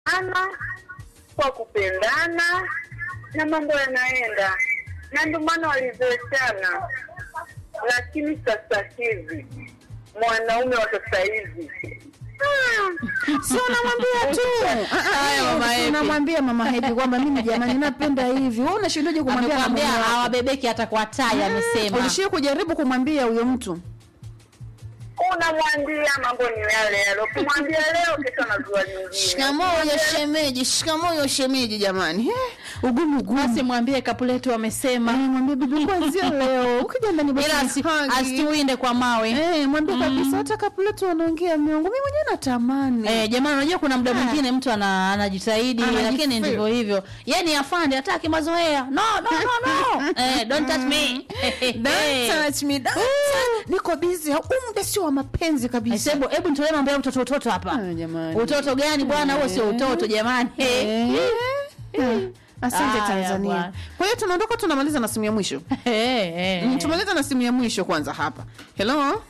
ana kwa kupendana na mambo yanaenda, na ndio maana walizoeshana. Lakini sasa hivi mwanaume wa sasa hivi si unamwambia tu Haya, mama Happy. unamwambia mama Happy kwamba mimi jamani napenda hivi wewe unashindaje kumwambia na amekwambia mume wako? hawabebeki hata kwa tai amesema ulishia kujaribu kumwambia huyo mtu unamwambia mambo ni yale yale, ukimwambia leo, kesho anazua nyingine. shikamoo ya shemeji shikamoo ya shemeji jamani Eh, ugumu ugumu basi mwambie kapuletu Eh, wamesema mwambie bibi kwanzia leo ukija ndani basi ila asi- nihagi. asituwinde kwa mawe Eh, mwambie kabisa hata kapuletu wanaongea miongo mimi mwenyewe natamani Eh, jamani unajua kuna muda mwingine mtu ana, anajitahidi Anajifeel. lakini ndivyo hivyo yani afande hataki mazoea no no no no eh, don't touch me Don't touch me, don't touch- niko busy huu muda sio wa mapenzi kabisa hebu hebu nitolee mambo ya utoto utoto hapa Ah, jamani. utoto gani bwana huo sio utoto jamani Eh, eh. asante Haya, tanzania bwana. kwa hiyo tunaondoka tunamaliza na simu ya mwisho Eh, eh, Mm, eh. tumaliza na simu ya mwisho kwanza hapa helo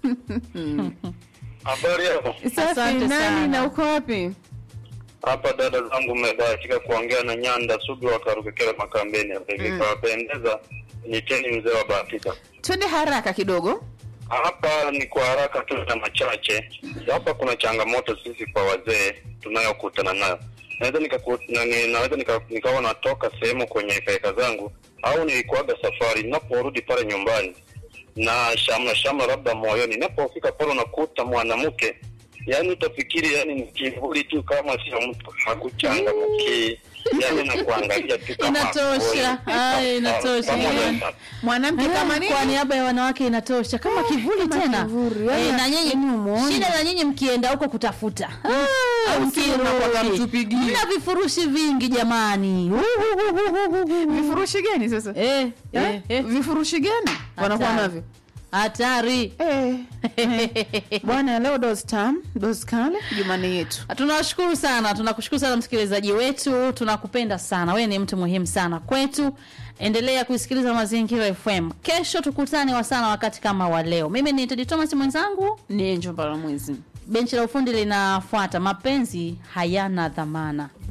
Habari yako? safi Asante sana. nani na uko wapi Hapa dada zangu, mmebahatika kuongea na Nyanda Sugu wa Karukekera Makambeni hapa hivi. Kawapendeza, niteni mzee wa bahatika. twende haraka kidogo Hapa ni kwa haraka tu na machache. Hapa kuna changamoto sisi kwa wazee tunayokutana nayo. Naweza nikaku, nani, naweza nika, nikawa natoka sehemu kwenye hekaheka zangu au nilikuaga safari, ninaporudi pale nyumbani na shamla shamla labda moyoni, ninapofika pale unakuta mwanamke yani utafikiri yani ni kivuli tu, kama sio mtu hakuchangamki, yani nakuangalia tu kama Inatosha. hakoi. Ay, inatosha. Pamoja sana. mwanamke kama nini kwa niaba ya wanawake inatosha kama kivuli Kama tena kivuli, yaani Eh, na nyinyi yaani umuone. shida na nyinyi mkienda huko kutafuta au Au sio unakuwaga mkirudi. mtupigie. mna vifurushi vingi jamani vifurushi gani sasa Eh, Eh? eh, eh. vifurushi gani wanakuwa Hatari. navyo hatari Eh, eh. bwana leo dos tam dos kale jumane yetu tunawashukuru sana tunakushukuru sana msikilizaji wetu tunakupenda sana wewe ni mtu muhimu sana kwetu endelea kuisikiliza mazingira fm kesho tukutane wasana wakati kama wa leo mimi ni tedi thomas mwenzangu ni njomba la mwezi benchi la ufundi linafuata mapenzi hayana dhamana